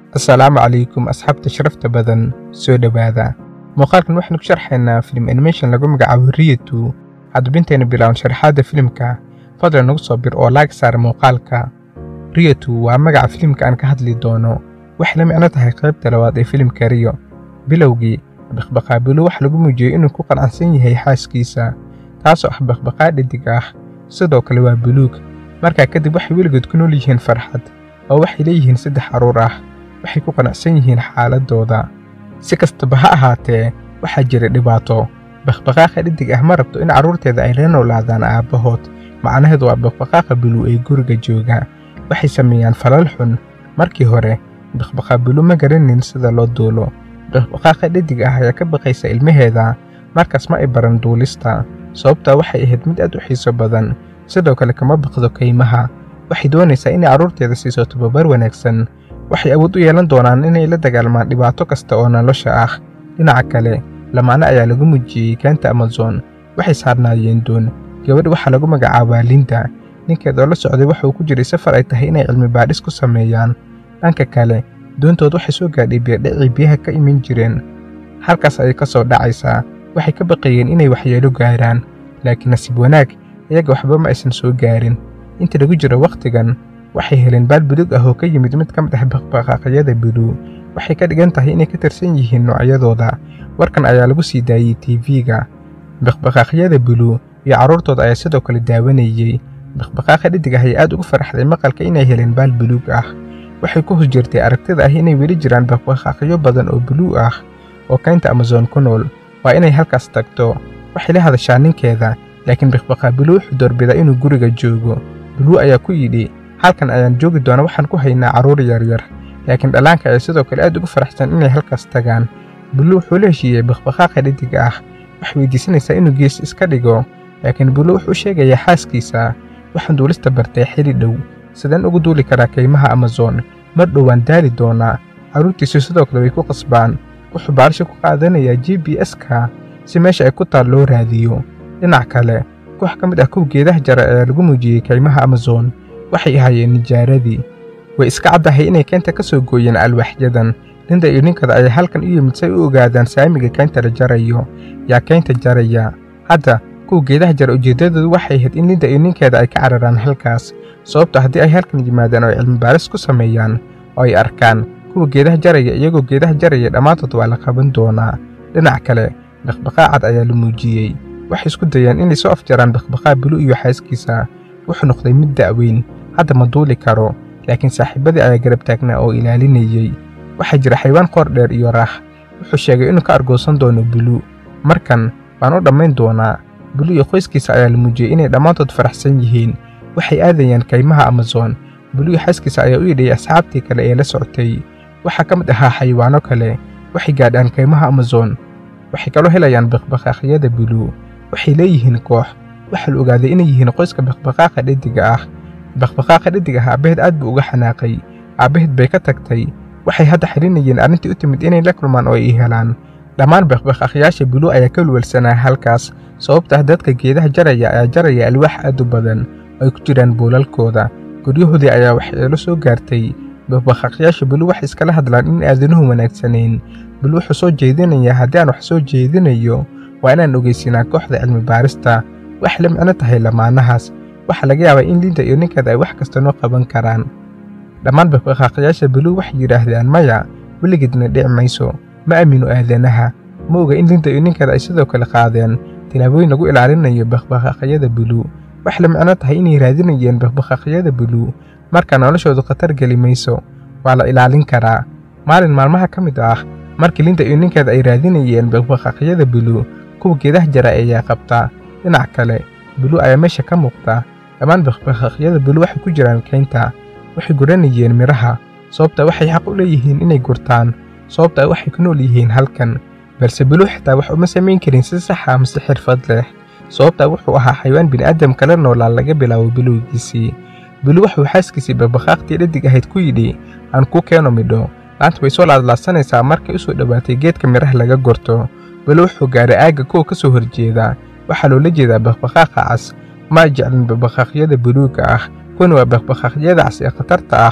assalaamu calaykum asxaabta sharafta badan soo dhowaada muuqaalkan waxaynu ku sharxaynaa filim animation lagu magacaabo riyatu haddabintaynu bilaawan sharaxaadda filimka fadlan nagu soo bir oo laag saara muuqaalka riyatu waa magaca filimka aan ka hadli doono waxay la micno tahay qaybta labaad ee filimka riyo bilowgii baqbaqaabilu waxa lagu muujiyey inuu ku qanacsan yahay xaaskiisa taasoo ah baqbaqaa dhidig ah sidoo kale waa buluug markaa kadib waxay weligood ku nool yihiin farxad oo waxay leeyihiin saddex carruur ah waxay ku qanacsan yihiin xaaladooda si kastaba ha ahaatee waxaa jira dhibaato baqbaqaaqa dhidig ah ma rabto in carruurteeda ay la noolaadaan aabbahood macnaheedu waa baqbaqaaqa bulu ee guriga jooga waxay sameeyaan falal xun markii hore baqbaqaa bulu ma garanin sida loo duulo baqbaqaaqa dhidig ah ayaa ka baqaysa ilmaheeda markaas ma ay baran duulista sababtaa waxay ahayd mid aad u xiiso badan sidoo kale kama baqdo kaymaha waxay doonaysaa inay carruurteeda siiso tababar wanaagsan waxay awood u yeelan doonaan inay la dagaalmaan dhibaato kasta oo nolosha ah dhinaca kale lamaane ayaa lagu muujiyey keenta amazon waxay saarnaayeen doon gabadh waxaa lagu magacaabaa linda ninkeed oo la socday waxa uu ku jiray safar ay tahay inay cilmi baadhis ku sameeyaan dhanka kale doontood waxay soo gaadhay bierdhacii biyaha ka iman jireen halkaas ayay ka soo dhacaysaa waxay ka baqayeen inay waxyeelo gaaraan laakiin nasiib wanaag iyaga waxba ma aysan soo gaarin inta lagu jiro wakhtigan waxay heleen baal buluug ah oo ka yimid mid ka mid ah baqbaqaaqyada bulu waxay ka dhigan tahay inay ka tirsan yihiin noocyadooda warkan ayaa lagu sii daayey tv-ga baqbaqaaqyada bulu iyo carruurtooda ayaa sidoo kale daawanayey baqbaqaaqa dhidig ah ayaa aad ugu faraxday maqalka inay heleen baal buluug ah waxay ku hos jirtay aragtida ah inay weli jiraan baqbaqaaqyo badan oo buluug ah oo kaynta amazon ku nool waa inay halkaas tagto waxay la hadashaa ninkeeda laakiin baqbaqaa bulu wuxuu doorbidaa inuu guriga joogo bulu ayaa ku yidhi halkan ayaan joogi doona waxaan ku haynaa carruur yaryar laakiin dhallaanka ayaa sidoo kale aad ugu faraxsan inay halkaas tagaan bulu wuxuu la heshiiyey baqbaqaaqa dhidiga ah waxay weydiisanaysaa inuu gees iska dhigo laakiin bulu wuxuu sheegayaa xaaskiisa waxaan duulista bartay xili dhow sideen ugu duuli karaa kaymaha amazon mar dhowaan daali doonaa carruurtiisu sidoo kale way ku qasbaan wuxuu baarisha ku qaadanayaa g b s-ka si meesha ay ku taal loo raadiyo dhinac kale koox ka mid ah kow geedaha jara ayaa lagu muujiyey kaymaha amazon waxay ahaayeen nijaaradii way iska caddahay inay keynta ka soo gooyeen alwaaxyadan linda iyo ninkada ayaa halkan u yimid si ay u ogaadaan saamiga keynta la jarayo yaa keynta jaraya hadda kuwa geedaha jara ujeeddadoodu waxay ahayd in linda iyo ninkeeda ay ka cararaan halkaas sababto haddii ay halkan yimaadaan oo ay cilmibaaris ku sameeyaan oo ay arkaan kuwa geedaha jaraya iyagoo geedaha jaraya dhammaantood waa la qaban doonaa dhinac kale baqbaqaa cad ayaa la muujiyey waxay isku dayeen inay soo afjaraan baqbaqaa bulu iyo xaaskiisa wuxuu noqday mid da'weyn hadda ma duuli karo laakiin saaxiibadii ayaa garab taagnaa oo ilaalinayey waxaa jira xaywaan qoor dheer iyo raax wuxuu sheegay inuu ka argoosan doono bulu markan waan u dhammayn doonaa bulu iyo qoyskiisa ayaa la muujiyey inay dhammaantood faraxsan yihiin waxay aadayaan kaymaha amazon bulu iyo xaaskiisa ayaa u yidhayay asxaabtii kale ee la socotay waxaa ka mid ahaa xayawaano kale waxay gaadhaan kaymaha amazon waxay kaloo helayaan baqbaqaaqyada bulu waxay leeyihiin koox waxaa la ogaaday inay yihiin qoyska baqbaqaaqa dhediga ah baqbaqaaqa dhedig ah aabbaheed aad buu uga xanaaqay aabbaheed bay ka tagtay waxay hadda xilinayeen arrintii u timid inay la kulmaan oo ay helaan dhammaan baqbaqaaqyaasha bulu ayaa ka walwalsanaa halkaas sababta ah dadka geedaha jaraya ayaa jaraya alwaax aad u badan oo ay ku jiraan boolalkooda guryahoodii ayaa waxyeelo soo gaartay baqbaqaaqyaasha bulu waxay iskala hadlaan in aadanuhu wanaagsanayn bulu wuxuu soo jeedinayaa haddii aan wax soo jeedinayo waa inaan ogeysinaa kooxda cilmi baarista waxay la micno tahay lamaanahaas waxaa laga yaabaa in linda iyo ninkeeda ay wax kasta noo qaban karaan dhammaan baqbaqaaqyaasha bulu waxay yidhaahdaan maya weligeedna dhici mayso ma aamino aadanaha ma oga in linda iyo ninkeeda ay sidoo kale qaadeen tilaabooyin lagu ilaalinayo baqbaqaaqyada bulu waxay la micno tahay inay raadinayeen baqbaqaaqyada bulu marka noloshoodu khatar geli mayso waa la ilaalin karaa maalin maalmaha ka mid ah markii linda iyo ninkeeda ay raadinayeen baqbaqaaqyada bulu kuwa geedaha jara ayaa qabta dhinac kale bulu ayaa meesha ka muuqda dhammaan baqbaqaaqyada bulu waxay ku jiraan keynta waxay guranayeen midhaha sababta waxay xaq u leeyihiin inay gurtaan sababta waxay ku nool yihiin halkan balse bulu xitaa wax uma samayn karin si saxa mase xirfad leh sababta wuxuu ahaa xayawaan bini'aadam kala noolaa laga bilaabo bilowgiisii bulu wuxuu xaaskiisii baqbaqaaqtii dhadig ahayd ku yidhi aan kuu keeno midho laanta way soo laadlaadsanaysaa markay u soo dhowaatay geedka midhaha laga gorto bulu wuxuu gaaray aagga kuwa ka soo horjeeda waxaa loola jeedaa baqbaqaaqa cas ma jeclin baqbaqaaqyada buluugga ah kuwan waa baqbaqaaqyada cas ee khatarta ah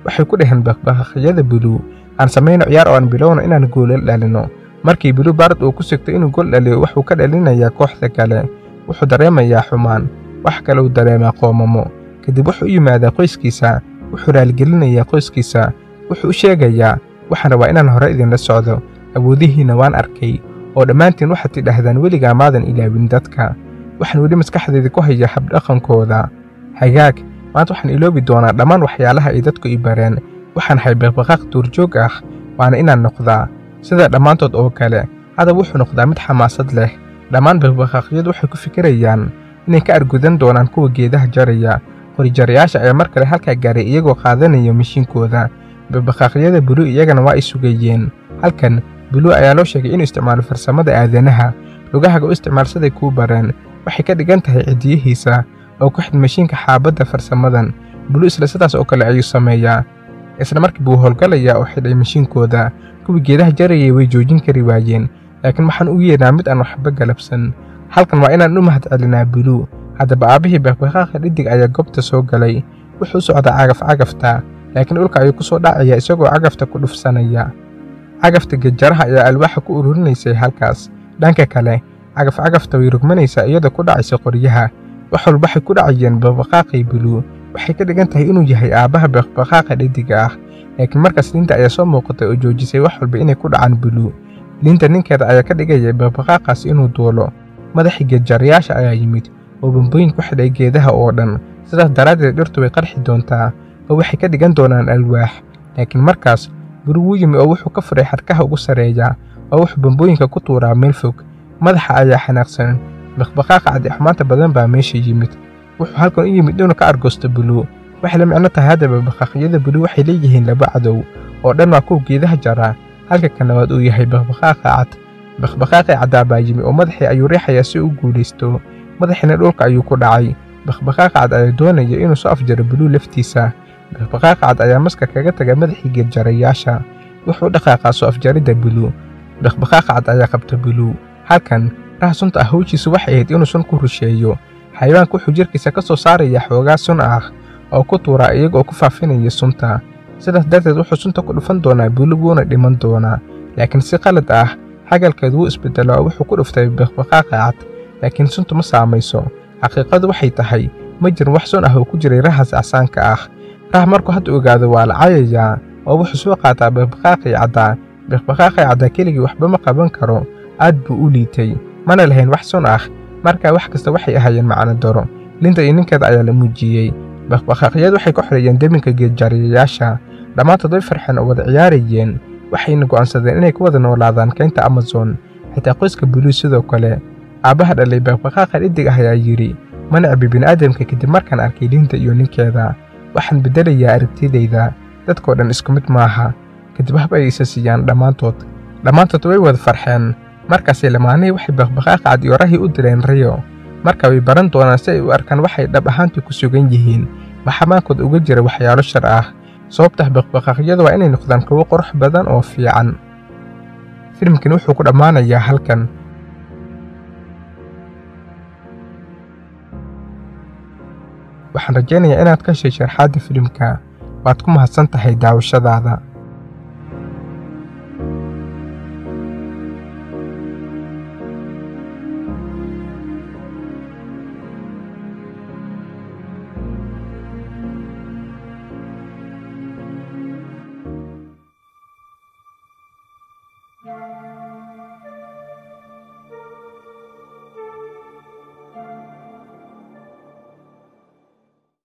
waxay ku dhaheen baqbaqaqyada buluu aan samayno ciyaar oo aan bilowno inaan goolal dhalino markii buluu baard uu ku sigto inuu gool dhaliyo wuxuu ka dhalinayaa kooxda kale wuxuu dareemayaa xumaan wax kale uu dareemaa qoomamo kadib wuxuu u yimaadaa qoyskiisa wuxuu raaligelinayaa qoyskiisa wuxuu u sheegayaa waxaan rabaa inaan hore idinla socdo awoodihiinna waan arkay oo dhammaantiin waxaad tidhaahdaan weligaa maadan ilaawin dadka waxaan weli maskaxdeeda ku hayaa habdhaqankooda hagaag maanta waxaan iloobi doonaa dhammaan waxyaalaha ay dadku i bareen waxaan ahay baqbaqaaq duurjoog ah waana inaan noqdaa sida dhammaantood oo kale hadab wuxuu noqdaa mid xamaasad leh dhammaan baqbaqaaqyadu waxay ku fikirayaan inay ka argudan doonaan kuwa geedaha jaraya qorijarayaasha ayaa mar kale halkaa gaaray iyagoo qaadanaya mashiinkooda baqbaqaaqyada buluu iyagana waa ay sugayeen halkan buluu ayaa loo sheegay inuu isticmaalo farsamada aadanaha lugahaga u isticmaal siday kuu bareen waxay ka dhigan tahay cidiyihiisa oo ku xid mashiinka xaabadda farsamadan buluu isla sidaas oo kale ayuu sameeyaa isla markii buu howlgalayaa oo xidhay mashiinkooda kuwii geedaha jarayay way joojin kari waayeen laakiin waxaan u yeedhaa mid aan waxba galabsan halkan waa inaan u mahad celinaa buluu haddaba aabbihii baqbaqaaqa dhidig ayaa goobta soo galay wuxuu u socdaa cagaf cagafta laakiin dhulka ayuu ku soo dhacaya isagoo cagafta ku dhufsanaya cagafta gejaraha ayaa alwaaxa ku ururinaysay halkaas dhanka kale cagaf cagafta way rugmanaysaa iyadoo ku dhacaysa qoryaha wax walba waxay ku dhacayeen baqbaqaaqay buluu waxay ka dhigan tahay inuu yahay aabbaha baqbaqaaqa dhediga ah laakiin markaas liinta ayaa soo muuqatay oo joojisay wax walba inay ku dhacaan buluu liinta ninkeeda ayaa ka dhigaya baqbaqaaqaas inuu duulo madaxii geedjarayaasha ayaa yimid oo bambooyin ku xidhay geedaha oo dhan sidaas daraaddeed dhirtu way qarxi doontaa oo waxay ka dhigan doonaan alwaax laakiin markaas buru wuu yimi oo wuxuu ka furay xadhkaha ugu sarreeya oo wuxuu bambooyinka ku tuuraa meel fog madaxa ayaa xanaaqsan baqbaqaaqa cadixumaanta badan baa meesha yimid wuxuu halkan u yimid inuu ka argoosto buluu waxay la micno tahay haddaba baqaqyada buluu waxay leeyihiin laba cadow oo dhan waa kuwa geedaha jaraa halka kan labaad uu yahay baqbaqaaqa cad baqbaqaaqii caddaa baa yimi oo madaxii ayuu riixayaa si uu guulaysto madaxiina dhulka ayuu ku dhacay baqbaqaaqa cad ayaa doonaya inuu soo afjaro buluu laftiisa baqbaqaaqa cad ayaa maska kaga taga madaxii geedjarayaasha wuxuu dhaqaaqaa soo afjaridda buluu baqbaqaaqa cad ayaa qabta buluu halkan raha sunta ah hawshiisu waxay ahayd inuu sun ku rusheeyo xayawaanka wuxuu jirkiisa ka soo saarayaa xoogaa sun ah oo ku tuuraa iyaga oo ku faafinaya sunta sidaas darteed wuxuu sunta ku dhufan doonaa buluu wuuna dhiman doonaa laakiin si qalad ah xagalkeedu wuu isbedelaa oo wuxuu ku dhuftay baqbaqaaqa cad laakiin suntu ma saamayso xaqiiqadu waxay tahay ma jirin wax sun ah oo ku jiray rahaas acsaanka ah rah markuu hadda ogaado waa la cayayaa oo wuxuu soo qaataa baqbaqaaqii caddaa baqbaqaaqii caddaa keligii waxba ma qaban karo aad buu u liitay mana lahayn wax sun ah markaa wax kasta waxay ahaayeen macno daro linta iyo ninkeeda ayaa la muujiyey baqbaqaaqyadu waxay ku xoreeyeen deminka geedjariyayaasha dhammaantood way farxeen oo wada ciyaarayeen waxayna go'aansadeen inay ku wada noolaadaan kaynta amazon xitaa qoyska buluu sidoo kale aabbaha dhalay baqbaqaaqa dhidig ah ayaa yidhi ma necbi bini'aadamka kadib markaan arkay liinta iyo ninkeeda waxaan beddelayaa aragtidayda dadkoo dhan isku mid maaha kadib hab ay isa siiyaan dhammaantood dhammaantood way wada farxeen markaasay lamaanihii waxay baqbaqaaqa cad iyo rahii u dileen riyo marka way baran doonaan si ay u arkaan waxay dhab ahaantii ku sugan yihiin maxamaankooda uga jira waxyaalo shar ah sababtah baqbaqaaqyada waa inay noqdaan kuwo qurux badan oo fiican filimkan wuxuu ku dhammaanayaa halkan waxaan rajaynayaa inaad ka heshay sharxaadda filimka waad ku mahadsan tahay daawashadaada Yeah.